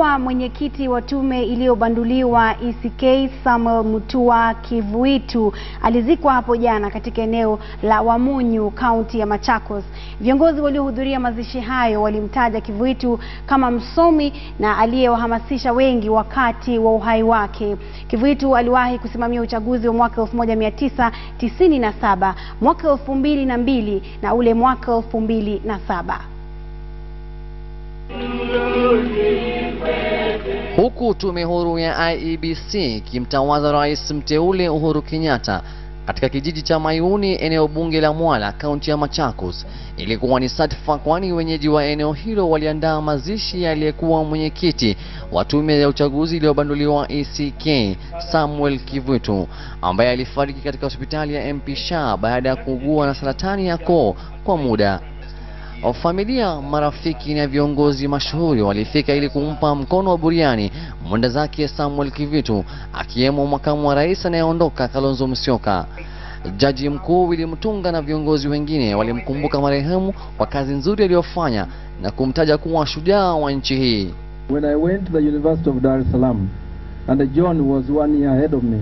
Aliyekuwa mwenyekiti wa tume iliyobanduliwa ECK Samuel Mutua Kivuitu alizikwa hapo jana katika eneo la Wamunyu, kaunti ya Machakos. Viongozi waliohudhuria mazishi hayo walimtaja Kivuitu kama msomi na aliyewahamasisha wengi wakati wa uhai wake. Kivuitu aliwahi kusimamia uchaguzi wa mwaka 1997, mwaka 2002 na ule mwaka 2007. Huku tume huru ya IEBC ikimtawaza rais mteule Uhuru Kenyatta katika kijiji cha Mayuni, eneo bunge la Mwala, kaunti ya Machakos, ilikuwa ni satfa, kwani wenyeji wa eneo hilo waliandaa mazishi aliyekuwa mwenyekiti wa tume ya uchaguzi iliyobanduliwa ECK Samuel Kivuitu, ambaye alifariki katika hospitali ya MP Shah baada ya kuugua na saratani ya koo kwa muda. Familia, marafiki na viongozi mashuhuri walifika ili kumpa mkono wa buriani mwenda zake Samuel Kivuitu, akiwemo makamu wa rais anayeondoka Kalonzo Musyoka. Jaji mkuu Willy Mutunga na viongozi wengine walimkumbuka marehemu kwa kazi nzuri aliyofanya na kumtaja kuwa shujaa wa nchi hii. When I went to the University of Dar es Salaam and John was one year ahead of me,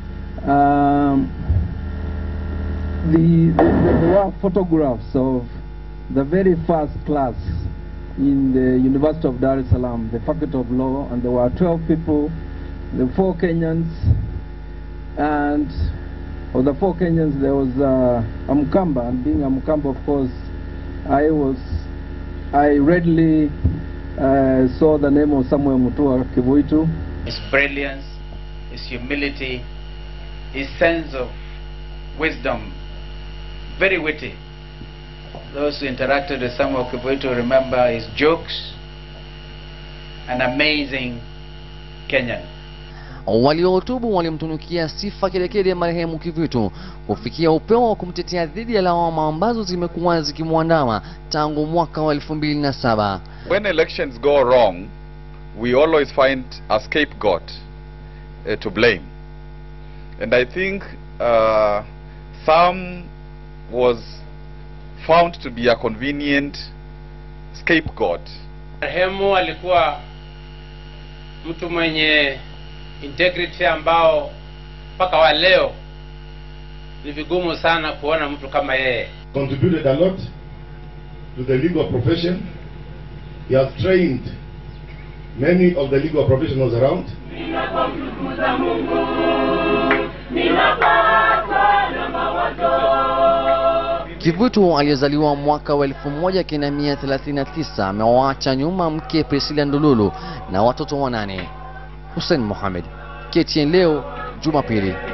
um, the, the, there were photographs of the very first class in the University of Dar es Salaam, the Faculty of Law, and there were 12 people, the four Kenyans, and of the four Kenyans there was uh, Amkamba, and being Amkamba, of course, I was, I readily uh, saw the name of Samuel Mutua Kivuitu. his brilliance, his humility, his sense of wisdom, very witty. Those who interacted with Samuel Kivuitu remember his jokes, an amazing Kenyan. Waliohutubu walimtunukia sifa kedekede marehemu Kivuitu kufikia upeo wa kumtetea dhidi ya lawama ambazo zimekuwa zikimwandama tangu mwaka wa elfu mbili na saba. When elections go wrong, we always find a scapegoat uh, to blame. And I think uh, Sam was found to be a convenient scapegoat. Marehemu alikuwa mtu mwenye integrity ambao mpaka wa leo ni vigumu sana kuona mtu kama yeye. contributed a lot to the legal profession. He has trained many of the legal professionals around. Ninapomtukuza Mungu, ninapatwa na mawazo. Kivuitu aliyezaliwa mwaka wa 1939 amewaacha nyuma mke Priscilla Ndululu na watoto wanane. Hussein Mohamed, KTN leo Jumapili.